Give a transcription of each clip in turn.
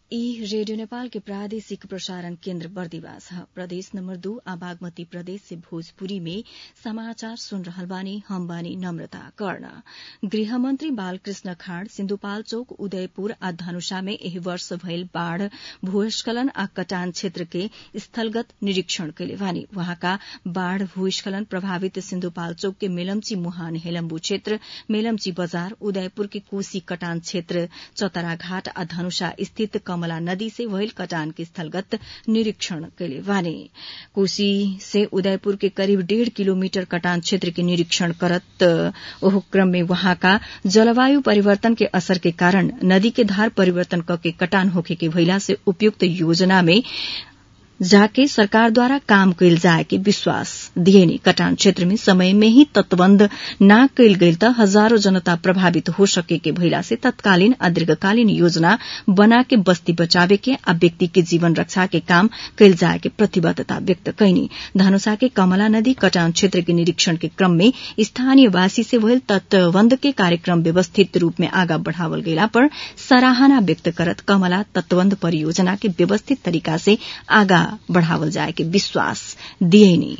ई रेडियो नेपाल के प्रादेशिक प्रसारण केन्द्र बर्दिवास ह प्रदेश नम्बर दू आ बागमती प्रदेश से भोजपुरी में समाचार सुन रहल बानी हम बानी नम्रता कर्ण गृहमन्त्री बालकृष्ण खाँड सिन्धुपाल्चोक उदयपुर आ धनुषा में एही वर्ष भइल बाढ़ भूस्खलन आ कटान क्षेत्र के स्थलगत निरीक्षण कैले बानी वहाँका बाढ़ भूस्खलन प्रभावित सिन्धुपाल्चोक के मेलम्ची मुहान हेलम्बू क्षेत्र मेलम्ची बजार उदयपुर के कोशी कटान क्षेत्र चतराघाट आ धनुषा स्थित कमला नदी से भइल कटान के स्थलगत निरीक्षण कैले बानी कोशी से उदयपुर के करीब डेढ़ किलोमीटर कटान क्षेत्र के निरीक्षण करत ओह क्रम में वहाँका जलवायु परिवर्तन के असर के कारण नदी के धार परिवर्तन कके कटान होखे के भइला से उपयुक्त योजना में जाके सरकार द्वारा काम कैल जाए के विश्वास दिएनी कटान क्षेत्र में समय में ही तटबन्ध न कैल गईल त हजारों जनता प्रभावित हो सके के भइला से तत्कालीन आ दीर्घकालीन योजना बना के बस्ती बचावे के आ व्यक्ति के जीवन रक्षा के काम कैल जाए के प्रतिबद्धता व्यक्त कैनी धनुषा के कमला नदी कटान क्षेत्र के निरीक्षण के क्रम में स्थानीयवासी से भइल तटबन्ध के कार्यक्रम व्यवस्थित रूप में आगा बढ़ावल गइला पर सराहना व्यक्त करत कमला तटबन्ध परियोजना के व्यवस्थित तरीका से आगा बढ़ावल जाए के विश्वास दिएनी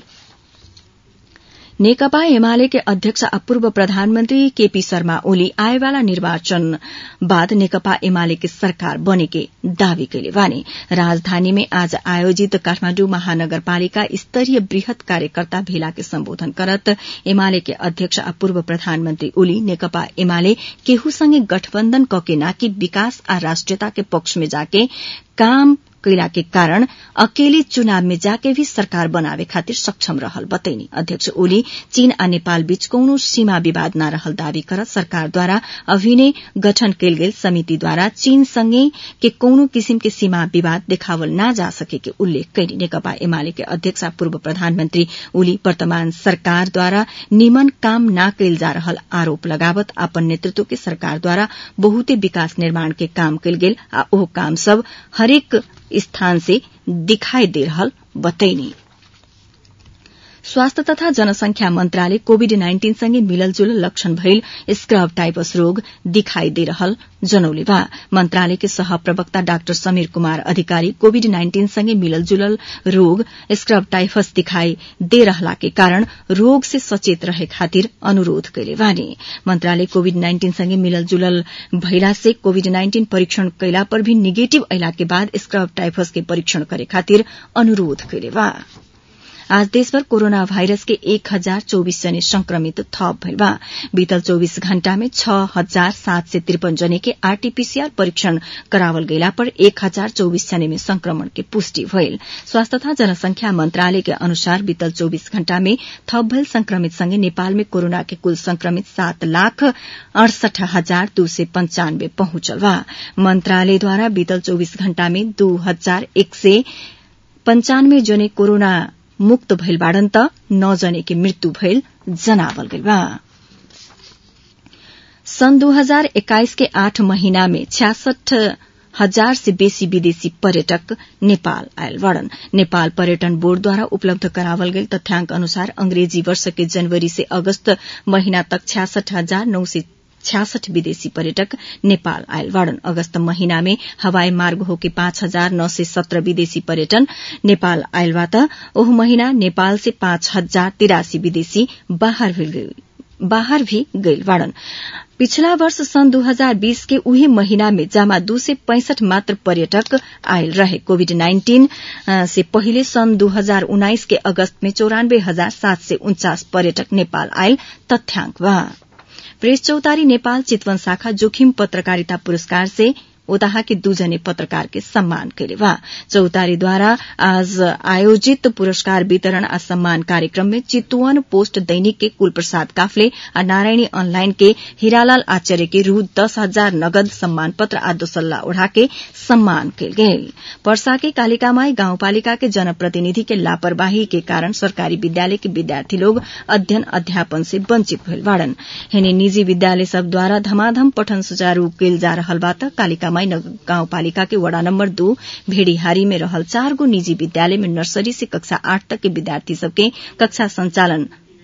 नेकपा एमाले के अध्यक्ष आ पूर्व प्रधानमन्त्री केपी शर्मा ओली आएवाला निर्वाचन बाद नेकपा एमाले के सरकार बने के दावी कैले बानी राजधानी में आज आयोजित काठमाण्डु महानगरपालिका स्तरीय वृहत कार्यकर्ता भेला के सम्बोधन करत एमाले के अध्यक्ष आ पूर्व प्रधानमन्त्री ओली नेकपा एमाले केहूसँगै गठबन्धन कके नाकि विकास आ राष्ट्रियता के पक्ष में जाके काम कैला के कारण अकेले चुनाव में जाके भी सरकार बनावे खातिर सक्षम रहल बतैनी अध्यक्ष ओली चीन आ नेपाल बीच कौनो सीमा विवाद न रहल दावी करत सरकार द्वारा अभिनय गठन कैल गेल समिति द्वारा चीन संगे के कौनो किसिम के सीमा विवाद देखावल न जा सके के उल्लेख कैनी नेकपा एमाले के अध्यक्ष आ पूर्व प्रधानमन्त्री ओली वर्तमान सरकार द्वारा निमन काम न कैल जा रहल आरोप लगावत अपन नेतृत्व के सरकार द्वारा बहुते विकास निर्माण के काम कैल गेल आ ओह काम सब हरेक स्थान से दिखाई दे रहल बतैनी स्वास्थ्य तथा जनसंख्या मन्त्रालय कोविड नाइन्टीन सँगै मिललजुल लक्षण भइल स्क्रब टाइपस रोग दिखाई दे रहल जनौले बा मन्त्रालय के सहप्रवक्ता डाक्टर समीर कुमार अधिकारी कोविड नाइन्टीन सँगै मिललजुलल रोग स्क्रब टाइफस दिखाई दे रहला के कारण रोग से सचेत रहे खातिर अनुरोध कैले बानी मन्त्रालय कोविड नाइन्टीन सँगै मिललजुलल भइला से कोविड नाइन्टीन परीक्षण कैला पर भी निगेटिभ अयला के बाद स्क्रब टाइफस के परीक्षण करे खातिर अनुरोध कैले बा आज देशभर कोरोना भाइरस के एक हजार चौबीस जने संक्रमित थप भइल बा बीतल चौबीस घण्टा में छ हजार सात सय त्रिपन जने के आरटीपीसीआर परीक्षण करावल गइला पर एक हजार चौबीस जने में संक्रमण के पुष्टि भइल स्वास्थ्य तथा जनसंख्या मन्त्रालय के अनुसार बीतल चौबीस घण्टा में थप भइल संक्रमित सँगै नेपाल में कोरोना के कुल संक्रमित सात लाख अड़सठ हजार दू सय पञ्चानब्बे पहुंचल बा मन्त्रालयद्वारा बीतल चौबीस घण्टा में दू हजार एक सय पञ्चानब्बे जने कोरोना मुक्त भइल बाड़न त नौ जने के मृत्यु भइल जनावल गइल बा सन् दू हजार एक्काइस के आठ महीना में छ्यासठ हजार से बेसी विदेशी पर्यटक नेपाल आयल बड़न नेपाल पर्यटन बोर्डद्वारा उपलब्ध करावल गेल तथ्याङ्क अनुसार अंग्रेजी वर्ष के जनवरी से अगस्त महीना तक छ्यासठ हजार नौ सय छ्यासठ विदेशी पर्यटक नेपाल आयल वाड़न अगस्त महीना में हवाई मार्ग होके पाँच हजार नौ सय सत्र विदेशी पर्यटन नेपाल आयलवा त ओह महीना नेपाल से पाँच हजार तिरासी विदेशी बाहर भी गइल वाड़न पिछला वर्ष सन् 2020 के उही महीना में जामा दू से पैंसठ मात्र पर्यटक आयल रहे कोविड नाइन्टीन से पहिले सन् 2019 के अगस्त में चौरानब्बे हजार सात सय उन्चास पर्यटक नेपाल आयल तथ्याङ्क बा प्रेस चौतारी नेपाल चितवन शाखा जोखिम पत्रकारिता पुरस्कार से ओताहा के दूजने पत्रकार के सम्मान कैले बा चौतारीद्वारा आज आयोजित पुरस्कार वितरण आ सम्मान कार्यक्रम में चितवन पोस्ट दैनिक के कुल प्रसाद काफले आ नारायणी ऑनलाइन के हीरालाल आचार्य के रू दस हजार नगद सम्मान पत्र आ दोसल्ला ओढ़ा के सम्मान कैल गेल पर्सा के कालिकामाई गाउँपालिका के जनप्रतिनिधि के लापरवाही के कारण सरकारी विद्यालय के विद्यार्थी लोग अध्ययन अध्यापन से वंचित भइल बाड़न हेने निजी विद्यालय सब द्वारा धमाधम पठन सुचारू कैल जा रहल बा त कालिका गाउँपालिका के वड़ा नम्बर दू भेड़ीहारी में रहल चार गो निजी विद्यालय में नर्सरी से कक्षा आठ तक के विद्यार्थी सबके कक्षा संचालन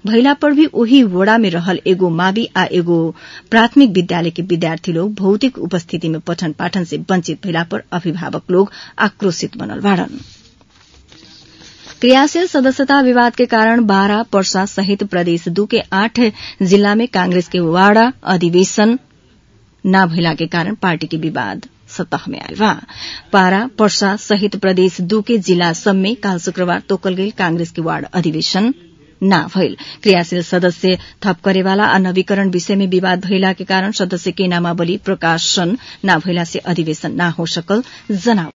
भइला पर भी ओही वोड़ा में रहल एगो मावी आ एगो प्राथमिक विद्यालय के विद्यार्थी लोग भौतिक उपस्थिति में पठन पाठन से वंचित भइला पर अभिभावक लोग आक्रोशित बनल बाड़न क्रियाशील सदस्यता विवाद के कारण बारा पर्सा सहित प्रदेश दू के आठ जिला में कांग्रेस के वाड़ा अधिवेशन न भइला के कारण पार्टी के विवाद सतह में आयल बा पारा पर्सा सहित प्रदेश दू के जिला सब में काल शुक्रबार तोकल गई कांग्रेस के वार्ड अधिवेशन न भइल क्रियाशील सदस्य थप करेवाला आ नवीकरण विषय में विवाद भइला के कारण सदस्य के नामावली प्रकाशन न भइला से अधिवेशन न हो सकल जनाव